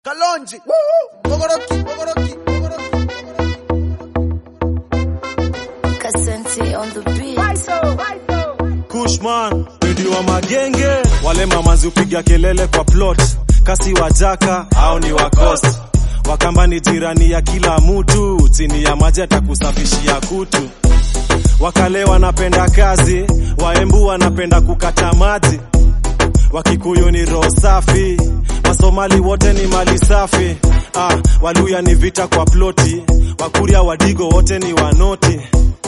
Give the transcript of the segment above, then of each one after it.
Kalonji. Woo! Bogoroki, Bogoroki, Bogoroki. Kasenti on the beat. Kushman, Pedi wa magenge, wale mamazi upiga kelele kwa plot, kasi wajaka au ni wakosi Wakamba ni jirani ya kila mtu, chini ya maji atakusafishia kutu. Wakale wanapenda kazi, Waembu wanapenda kukata maji, Wakikuyu ni roho safi, Wasomali wote ni mali safi. Ah, Waluya ni vita kwa ploti, Wakuria Wadigo wote ni wanoti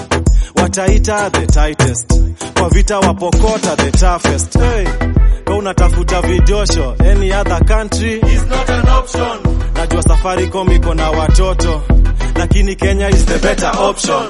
wataita the tightest kwa vita wapokota the toughest hey. Ka unatafuta vidosho any other country is not an option. Najua Safaricom iko na watoto lakini Kenya is the better option.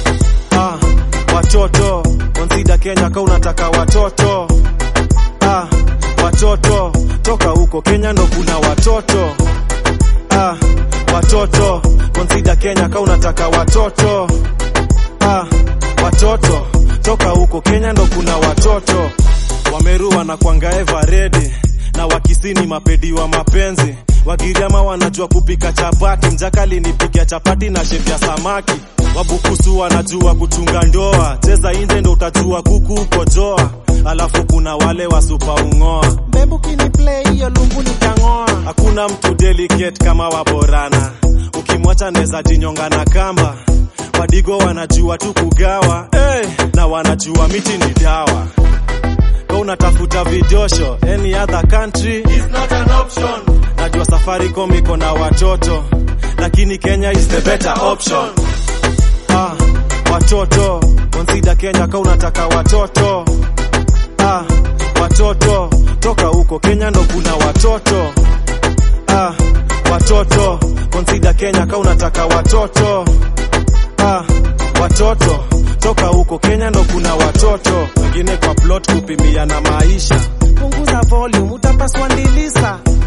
Ah, watoto consider Kenya ka unataka watoto ah, watoto toka huko Kenya ndo kuna watoto ah, watoto consider Kenya ka unataka watoto ah, watoto toka huko Kenya ndo kuna watoto Wameru wanakwanga eva ready na wakisini mapedi wa mapenzi Wagiriama wanajua kupika chapati, mjaka alinipikia chapati na shefu ya samaki. Wabukusu wanajua kuchunga ndoa, cheza inje ndo utajua kuku uko joa. Alafu kuna wale wasupa ung'oa, Bebu kini play hiyo lungu nitang'oa. hakuna mtu delicate kama waborana, ukimwacha neza jinyonga na kamba. Wadigo wanajua tu kugawa hey, na wanajua miti ni dawa. Ka unatafuta vidosho any other country is not an option. Najua Safaricom iko na watoto lakini Kenya is the better option. Ah, watoto consider Kenya ka unataka watoto ah, watoto toka huko Kenya ndo kuna watoto ah, watoto consider Kenya ka unataka watoto ah, watoto toka huko Kenya ndo kuna watoto wengine kwa plot kupimia na maisha Punguza volume utapaswa ndilisa.